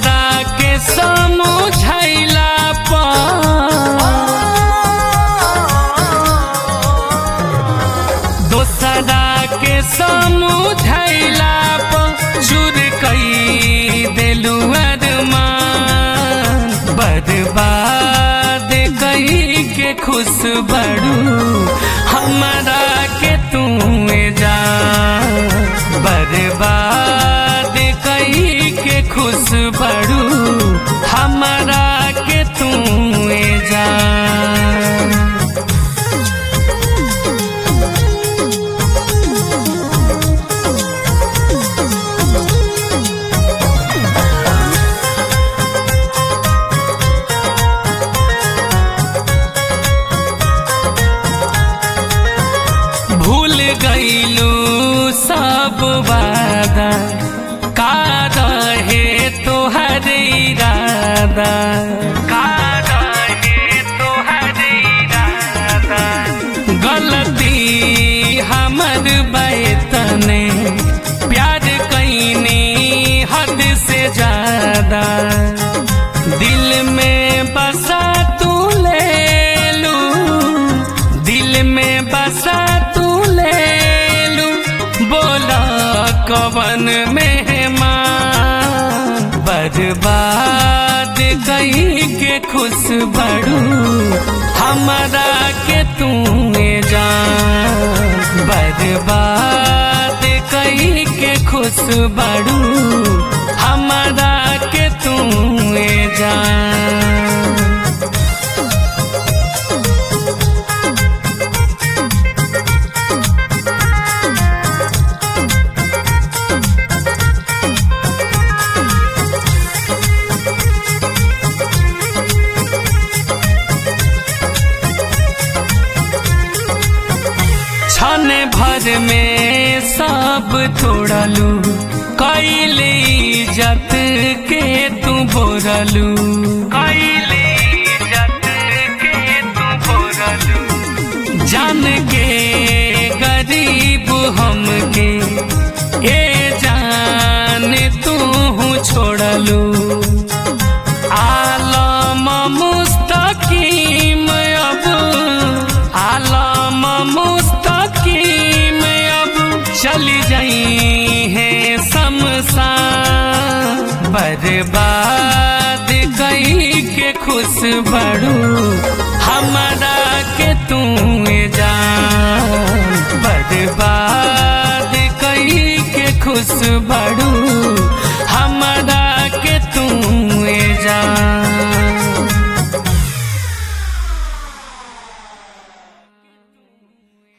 दोसरा के समझैला पर दोसरा के समझैला पर चूर कई देलू अरमान बर्बाद कही के खुश बड़ू हमारा के तू जा बर्बाद कही के खुश बड़ू हमारा के तू जा भूल गईलू सब वादा का रहे तोहर इरादा का रहे तोहर इरादा गलती हमर बैतने प्यार कैनी हद से ज्यादा दिल में बसा तू ले लू दिल में बसा तू ले लू बोला कवन मेहमान बर्बाद कहीं के खुश बड़ू हमारा के तू जान बर्बाद कहीं के खुश बड़ू हमारा के तू जान क्षण भर में सब तोड़लू कैली इज्जत के तू बोरलू कैली इज्जत के तू बोरलू जान के गरीब हमके ए जान तू छोड़लू आलम मुस्तकीम अब आलम मुस्तकीम अब चली जाई है शमशान बर्बाद कई के खुश बड़ू हमारा के तू